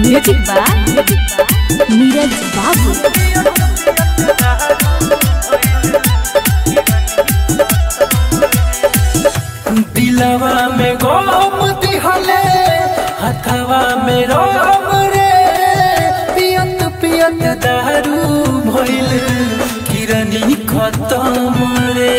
music बा नीरज बाबू दिलवा में गोम दिहले हथवा में रोम रे पियत पियत दारू भइल किरनी खत्म रे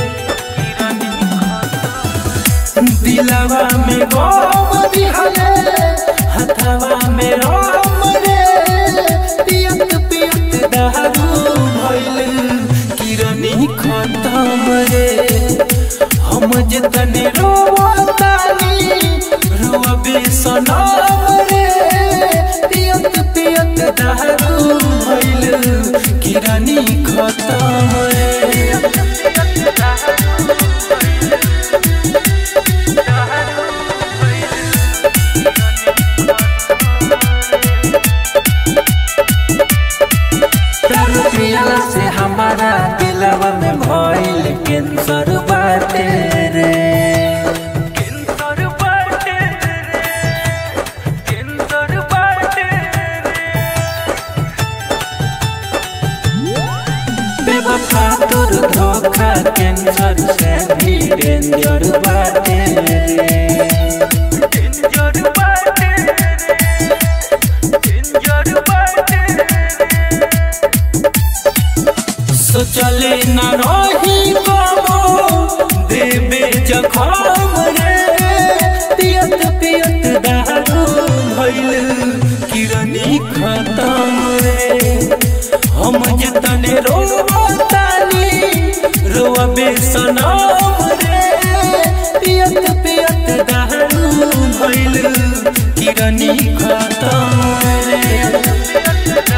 दिलवा में गोम दिहले हथवा में रोम रे पियत पियत दारू भइल किरनी खत्म रे हम जतने रोवतानी रोवे सनम रे पियत पियत दारू भइल किरानी खत्म रे दारू पियला से हमारा दिलवा में भइल कैंसर बाटे रे कैंसर बाटे रे कैंसर बाटे बेवफा तोर धोखा कैंसर से भी डेंजर बाटे रे डेंजर बाटे रे डेंजर बाटे सोचले न रही बाबो देवे जखम रे पियत पियत दारू भइल किरनी खत्म रे हम जतने रोवतानी रोवे सनम रे पियत पियत दारू भइल किरनी खत्म रे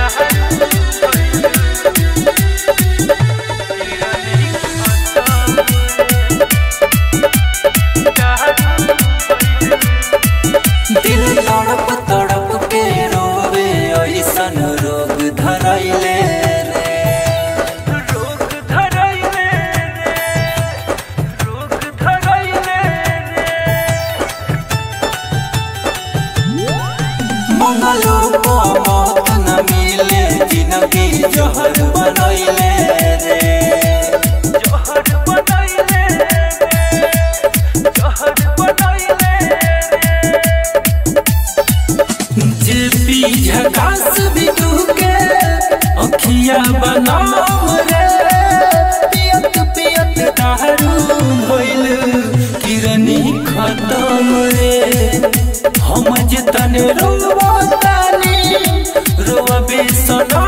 दिल तड़प तड़प के रोवे ऐसन रोग धरैले रे रोग धरैले रे रोग धरैले रे मंगलो को मौत न मिले जिंदगी जहर बनैले रे जहर बनैले रे जहर बनैले जे पी झकास बिटू के अखिया बनाम रे पियत पियत दारू भइल किरनी खत्म रे हम जतन रोवतानी रोवे सनम